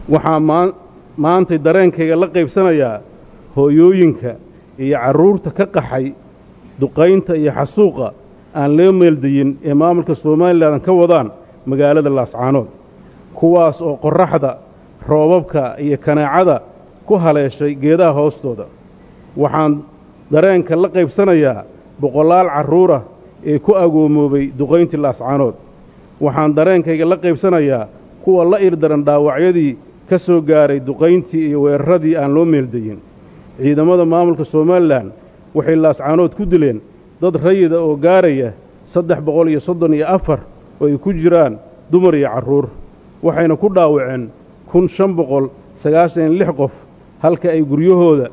waxaa maantay dareenkayga la qaybsanayaa hooyooyinka iyo carruurta ka qaxay duqaynta iyo xasuuqa aan loo meeldayin ee maamulka somalilan ka wadaan magaalada laascaanood kuwaas oo qorraxda roobabka iyo kanaacada ku haleeshay geedaha hoostooda waxaan dareenka la qaybsanayaa boqolaal carruurah ee ku agoomoobay duqayntii laascaanood waxaan dareenkayga la qaybsanayaa kuwa la irdaran dhaawacyadii ka soo gaaray duqayntii iyo weeraradii aan loo meeldayin ciidamada maamulka somalilan waxay laascaanood ku dileen dad rayida oo gaaraya saddex boqol iyo soddon iyo afar oo ay ku jiraan dumar iyo carruur waxayna ku dhaawaceen kun shan boqol sagaashan iyo lix qof halka ay guryahooda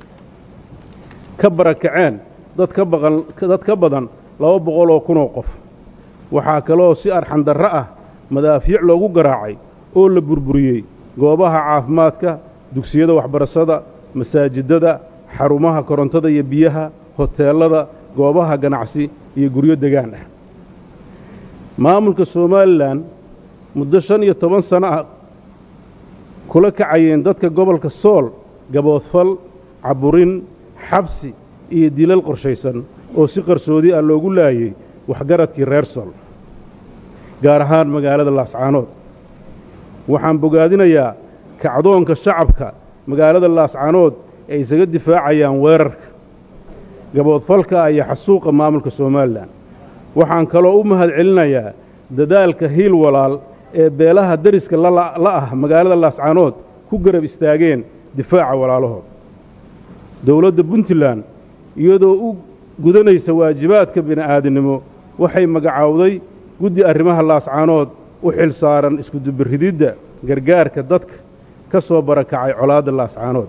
ka barakaceen dad ka baqan dad ka badan laba boqol oo kunoo qof waxaa kaloo si arxandarro ah madaafiic loogu garaacay oo la burburiyey goobaha caafimaadka dugsiyada waxbarashada masaajidada xarumaha korontada iyo biyaha hoteellada goobaha ganacsi iyo guryo degaan ah maamulka somalilan muddo shan iyo toban sano ah kula kacayeen dadka gobolka sool gaboodfal caburin xabsi iyo dilal qorshaysan oo si qarsoodi ah loogu laayey waxgaradkii reer sool gaar ahaan magaalada laascaanood waxaan bogaadinayaa kacdoonka shacabka magaalada laascaanood ay isaga difaacayaan weerarka gaboodfalka iyo xasuuqa maamulka somalilan waxaan kaloo u mahad celinayaa dadaalka hiil walaal ee beelaha deriska la ah magaalada laascaanood ku garab istaageen difaaca walaalahood dowladda puntland iyadoo u gudanaysa waajibaadka bini'aadinimo waxay magacaawday guddi arrimaha laascaanood u xil saaran iskudubirididda gargaarka dadka ka soo barakacay colaadda laascaanood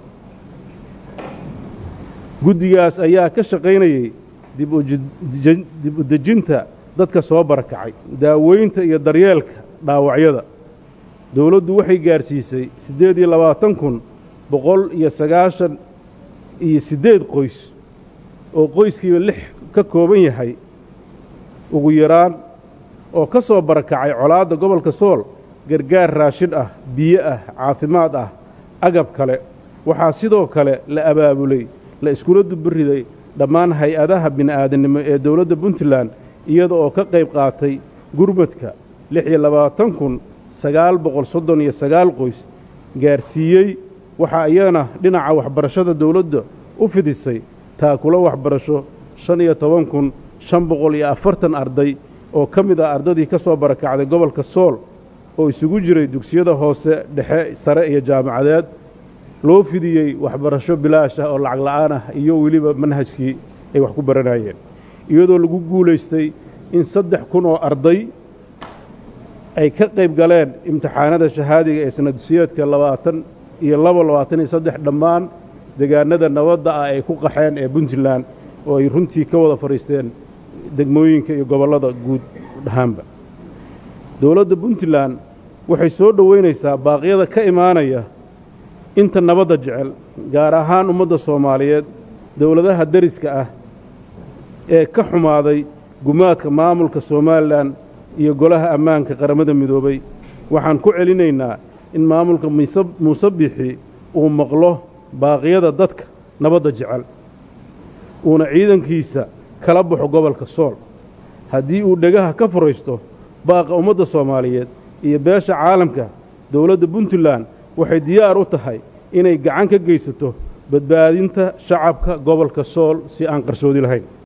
guddigaas ayaa ka shaqaynayey dib u dejinta dadka soo barakacay daaweynta iyo daryeelka dhaawacyada dowladdu waxay gaadhsiisay siddeed iyo labaatan kun boqol iyo sagaashan iyo siddeed qoys oo qoyskiiba lix ka kooban yahay ugu yaraan oo ka soo barakacay colaadda gobolka sool gargaar raashin ah biyo ah caafimaad ah agab kale waxaa sidoo kale la abaabulay la iskula dubiriday dhammaan hay-adaha bini'aadanimo ee dowladda puntland iyada oo ka qayb qaatay gurmadka lix iyo labaatan kun sagaal boqol soddon iyo sagaal qoys gaarsiiyey waxaa iyana dhinaca waxbarashada dowladda u fidisay taakula waxbarasho shan iyo toban kun shan boqol iyo afartan arday oo ka mid ah ardadii ka soo barakacday gobolka sool oo isugu jiray dugsiyada hoose dhexe sare iyo jaamacadeed loo fidiyey waxbarasho bilaash ah oo lacag la'aan ah iyo weliba manhajkii ay wax ku baranayeen iyadoo lagu guulaystay in saddex kun oo arday ay ka qayb galeen imtixaanada shahaadiga ee sanadsiyeedka labaatan iyo labo labaatan iyo saddex dhammaan degaanada nabadda ah ay ku qaxeen ee puntland oo ay runtii ka wada fadhiisteen degmooyinka iyo gobollada guud ahaanba dowladda puntland waxay soo dhoweynaysaa baaqyada ka imaanaya inta nabadda jecel gaar ahaan ummadda soomaaliyeed dowladaha deriska ah ee ka xumaaday gumaadka maamulka somalilan iyo golaha ammaanka qaramada midoobay waxaan ku celinaynaa in maamulka muuse bixi uu maqlo baaqyada dadka nabadda jecel uuna ciidankiisa kala baxo gobolka sool haddii uu dhegaha ka furaysto baaqa ummadda soomaaliyeed iyo beesha caalamka dowladda puntland waxay diyaar u tahay inay gacan ka geysato badbaadinta shacabka gobolka sool si aan qarsoodi lahayn